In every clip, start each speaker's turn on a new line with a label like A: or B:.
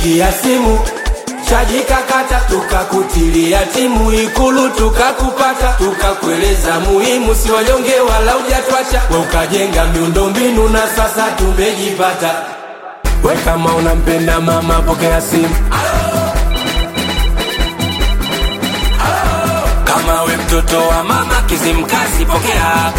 A: tulikupigia simu chaji kakata, tukakutilia timu Ikulu tukakupata, tukakueleza muhimu, si wanyonge wala ujatwacha, we ukajenga miundombinu na sasa tumejipata. We kama unampenda mama, pokea simu. Kama we mtoto wa mama Kizimkazi, pokea.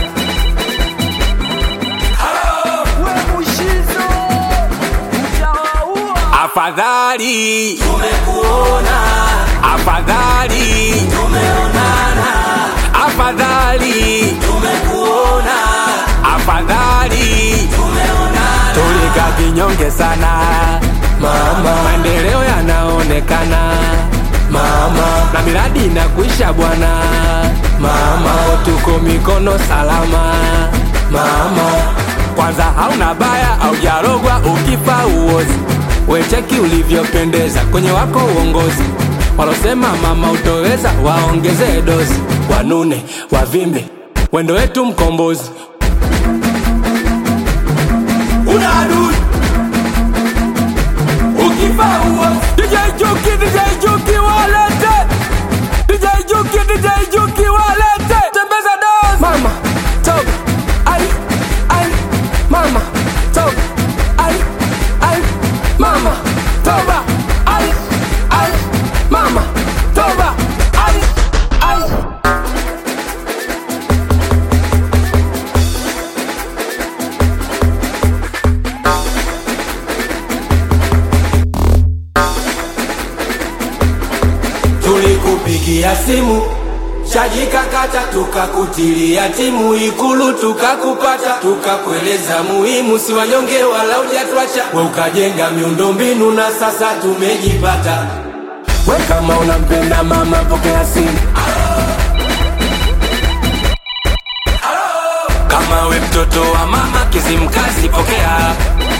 A: Afadhali tumekuona, afadhali tumeonana, afadhali tumekuona, afadhali tumeonana. Tulika kinyonge sana mama, maendeleo yanaonekana mama, na miradi inakuisha bwana mama, tuko mikono salama mama. Kwanza hauna baya au jarogwa, ukifa uozi wecheki ulivyopendeza kwenye wako uongozi. Walosema mama utoweza, waongezee dozi, wanune wavimbe, wendo wetu mkombozi. Una adui ukifa uozi. DJ Juki, DJ Juki walete, DJ Juki, DJ Juki walete, tembeza dozi. Mama top, ai ai, mama top, ai ai mama toba ai ai mama toba ai ai tulikupigia simu chaji kakata, tukakutilia timu Ikulu tukakupata, tukakueleza muhimu, si wanyonge wala ujatwacha, we ukajenga miundombinu na sasa tumejipata. We kama unampenda mama, pokea simu. Kama we mtoto wa mama Kizimkazi, pokea.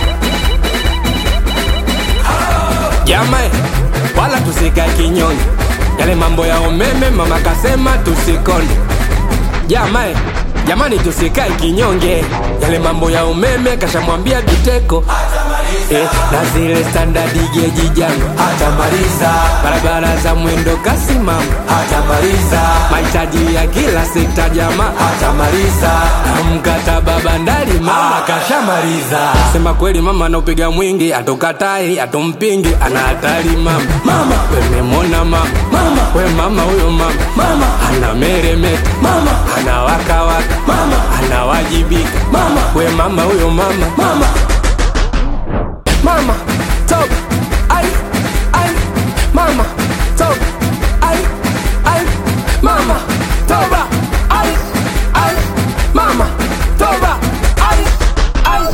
A: Jamae, wala tusikae kinyonge, yale mambo ya umeme mama kasema tusikonde. Jamae, jamani tusikae kinyonge, yale mambo ya umeme kashamwambia Biteko eh, na zile standard geji jango hatamaliza, barabara za mwendo kasi mama hatamaliza, mahitaji ya kila sekta jamaa hatamaliza, na mkataba bandari mama kashamaliza. Sema kweli mama anaupiga mwingi, atokatai atompingi, ana hatari mama. Mama wememona mama, mama we mama huyo mama, mama ana meremeta, mama ana wakawaka, mama anawajibika, mama we mama huyo mama, mama mama top ai ai mama top ai ai mama toba ai ai mama toba ai ai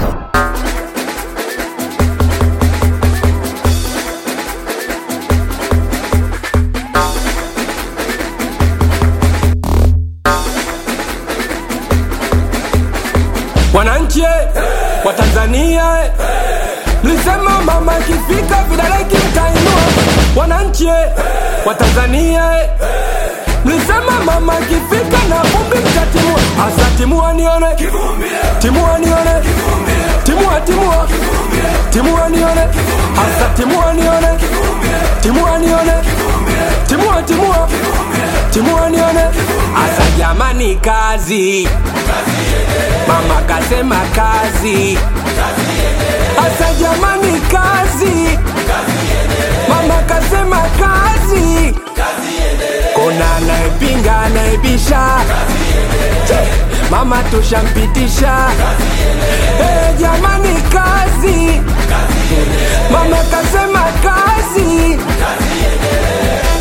A: wananchi eh, wa Tanzania eh, mlisema mama ikifika vidole kimtainua. Wananchi eh, wa Tanzania eh, mlisema mama ikifika na vumbi mtatimua. Asa timua nione, timua nione, timua timua, timua nione, asa timua nione, timua nione, timua timua, timua nione, asa jamani kazi Mama kasema kazi, asa jamani kazi, mama kasema kazi, kuna anayepinga anayebisha, Che, mama tushampitisha, Eh, jamani kazi, mama kasema kazi,